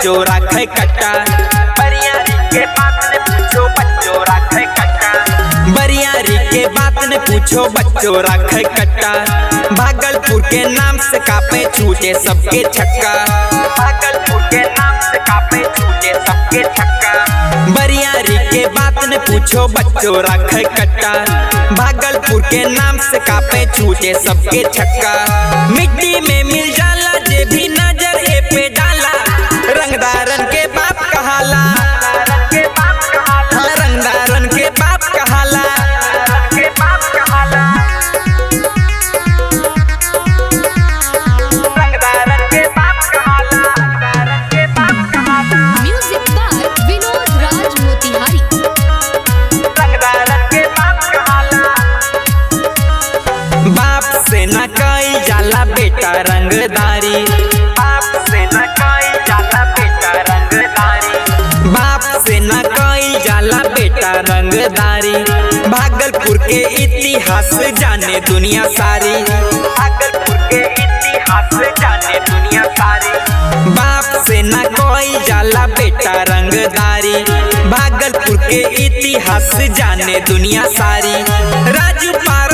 बच्चों राखे कट्टा बरियारी के बात ने पूछो बच्चों राखे कट्टा बरियारी के बात ने पूछो बच्चों राखे कट्टा भागलपुर के नाम से कापे छूटे सबके छक्का भागलपुर के नाम से कापे छूटे सबके छक्का बरियारी के बात ने पूछो बच्चों राखे कट्टा भागलपुर के नाम से कापे छूटे सबके छक्का मिट्टी में मिल जाला जे भी नजर ए पे डाला रंगदारन के बाप कहाला हाँ, रंगदारन के बाप कहाला के बाप कहाला रंगदारन के बाप कहाला रंगदारन के बाप कहाला म्यूजिक बाय विनोद राज मोतिहारी रंगदारन के बाप कहाला बाप से न कई जाला बेटा रंगदारी बाप से न कई जाला बेटा रंगदारी बाप से न कई जाला बेटा रंगदारी भागलपुर के इतिहास जाने दुनिया सारी भागलपुर के इतिहास जाने दुनिया सारी बाप से न कोई जाला बेटा रंगदारी भागलपुर के इतिहास जाने दुनिया सारी राजू पार